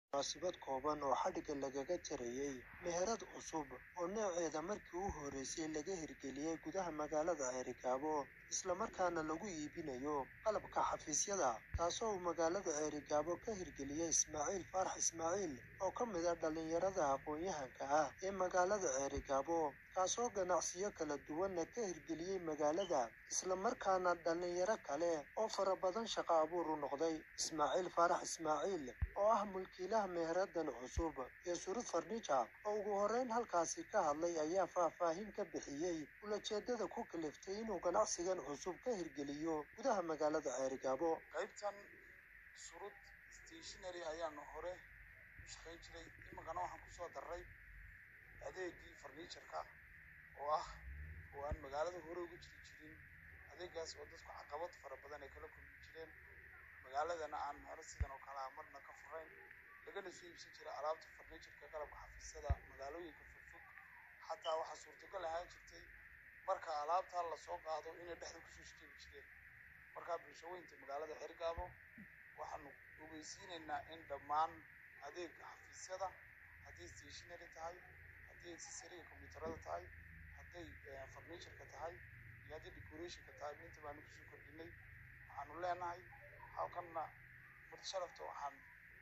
munaasabad kooban oo xadhigga lagaga jarayey meherad cusub oo nooceeda markii u horreysay laga hirgeliyey gudaha magaalada ceerigaabo islamarkaana lagu iibinayo qalabka xafiisyada taasoo uu magaalada ceerigaabo ka hirgeliyey ismaaciil faarax ismaaciil oo ka mid ah dhallinyarada aqoon-yahanka ah ee magaalada ceerigaabo kaasoo ganacsiyo kala duwanna ka hirgeliyey magaalada islamarkaana dhallinyaro kale oo fara badan shaqo abuur u noqday ismaaciil faarax ismaaciil oo ah mulkiilaha meheradan cusub ee surud farniija oo ugu horreyn halkaasi ka hadlay ayaa faahfaahin ka bixiyey ulajeedada ku kaliftay inuu ganacsigan cusub ka hirgeliyo gudaha magaalada ceerigaabo qaybtan surud stationary ayaanu hore u shaqayn jiray iminkana waxaan kusoo darray adeegii farniijarka oo ah oo aan magaalada hore uga jiri jirin adeegaas oo dadku caqabad fara badan ay kala kulmi jireen magaaladana aan hore sidan oo kale ah marna ka furayn lagana soo iibsan jiray alaabta farniijarka qalabka xafiisyada magaalooyinka fogfog xataa waxaa suurtagal ahaan jirtay marka alaabtaa lasoo qaado inay dhexda kusoo shaqeebi jireen markaa bulshaweynta magaalada xergaabo waxaanu ogeysiinaynaa in dhammaan adeega xafiisyada hadday stationary tahay hadday accessoriga kombiyuutarada tahay hadday farniijarka tahay iyo hadday decorationka tahay inta baanu kusoo kordhinay waxaanu leenahay halkanna marti sharafta waxaan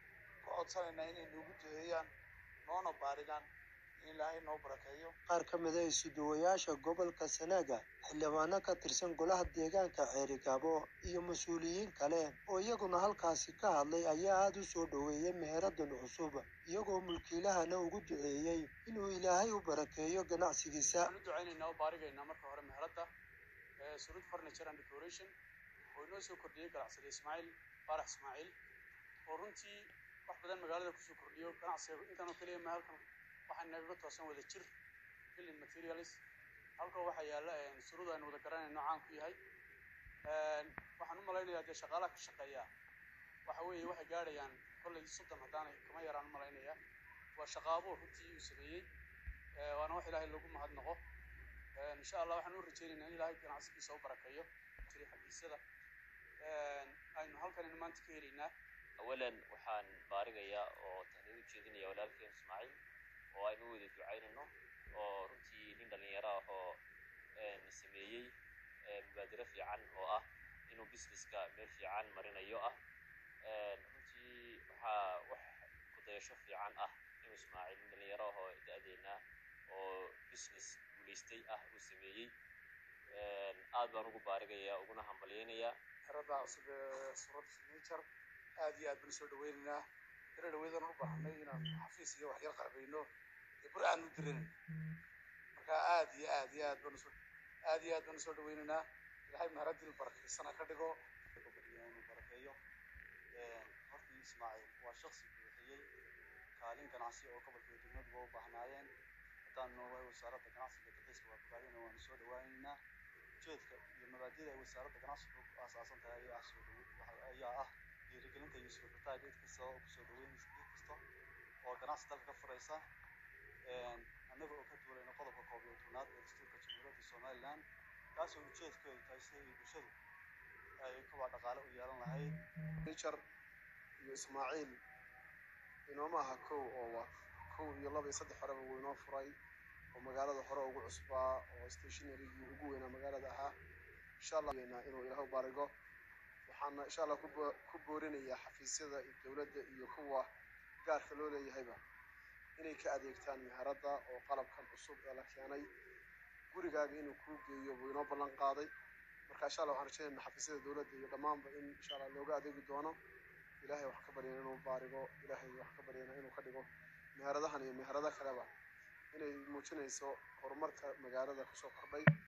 ku codsanaynaa inay noogu duceeyaan noona baarigaan in ilaahay noo barakeeyo qaar ka mid a isuduwayaasha gobolka sanaaga xildhibaano ka tirsan golaha deegaanka ceerigaabo iyo mas-uuliyiin kale oo iyaguna halkaasi ka hadlay ayaa aada u soo dhoweeyey meheradan cusub iyagoo mulkiilahana ugu duceeyey inuu ilaahay u barakeeyo ganacsigiisa waxaan u ducaynaynaa oo baarigaynaa marka hore meherada surud furniture and decoration oo inoo soo kordhiyey ganacsade ismaaciil faarax ismaaciil oo runtii wax badan magaalada kusoo kordhiyo ganacsiga intan oo keliya ma halkan waxaa nagaga toosan wada jir building materials halkan waxaa yaalla surud aynu wada garanayno caan ku yahay waxaan u malaynayaa dee shaqaalaha ka shaqeeya waxa weeye waxay gaadhayaan kollay soddon haddaanay kama yaraan u malaynaya waa shaqaabo runtii uu sameeyey waana wax ilaahay lagu mahadnaqo insha allah waxaan u rajaynaynaa in ilaahay ganacsigiisa u barakeeyo jiray xafiisyada aynu halkanaynu maanta ka helaynaa awalan waxaan baarigayaa oo tahniid u jeedinaya walaalkeen ismaaciil oo aynu wada ducaynayno oo runtii nin dhallinyaro ah oo sameeyey mubaadiro fiican oo ah inuu businesska meel fiican marinayo ah runtii waxaa wax kudayasho fiican ah inuu ismaaciil nin dhallinyaro ah oo da-deena oo business guulaystay ah uu sameeyey aad baan ugu baarigayaa uguna hambalyaynayaa xerada cusub ee surad furniture aad iyo aad baan soo dhaweynaynaa dara dhaweydaan u baahnay inaan xafiis iyo waxyar qarbayno ee bur aan u diranayno marka aad iyo aad iyo aad baan usoo aad iyo aad baan usoo dhaweynaynaa ilaahay maharadil barakeysana ka dhigo inuu barakeeyo hortii ismaaciil waa shaksi buuxiyey kaalin ganacsi oo gobolka iyo degmaduba u baahnaayeen haddaan noogahay wasaaradda ganacsiga dalxiiska waa bogaadina waanu soo dhawaaneynaa ujeedka iyo mabaadida ay wasaaradda ganacsigu ku aasaasan tahay ayaa ah soo dhawe ayaa ah dhiirigelinta iyo suurtaag cid kasta oo kusoo dhaweynaysa cid kasta oo ganacsi dalka ka furaysa annaga oo ka duulayna qodobka koob iyo tobnaad ee dastuurka jamhuuriyadda somaliland kaasoo ujeedkeedu tahay sida ay bulshadu ay kuwa dhaqaale u yeelan lahayd furniture iyo ismaaciil inooma aha kow oo waa kow iyo laba iyo saddex horeba wuu inoo furay oo magaalada hore ugu cusbaa oo stationarygii ugu weynaa magaalada ahaa insha allah inuu ilaahu barigo waxaana insha allah ku boorinayaa xafiisyada dowladda iyo kuwa gaarka loo leeyahayba inay ka adeegtaan meherada oo qalabkan cusub ee la keenay gurigaaga inuu kuu geeyo buu inoo ballan qaaday marka insha allah waxaan rajaynayna xafiisyada dowladda iyo dhammaanba in insha allah looga adeegi doono ilaahay wax ka baryana inuu baarigo ilaahay wax ka baryana inuu ka dhigo meheradahan iyo meherado kaleba inay muujinayso horumarka magaalada kusoo kordhay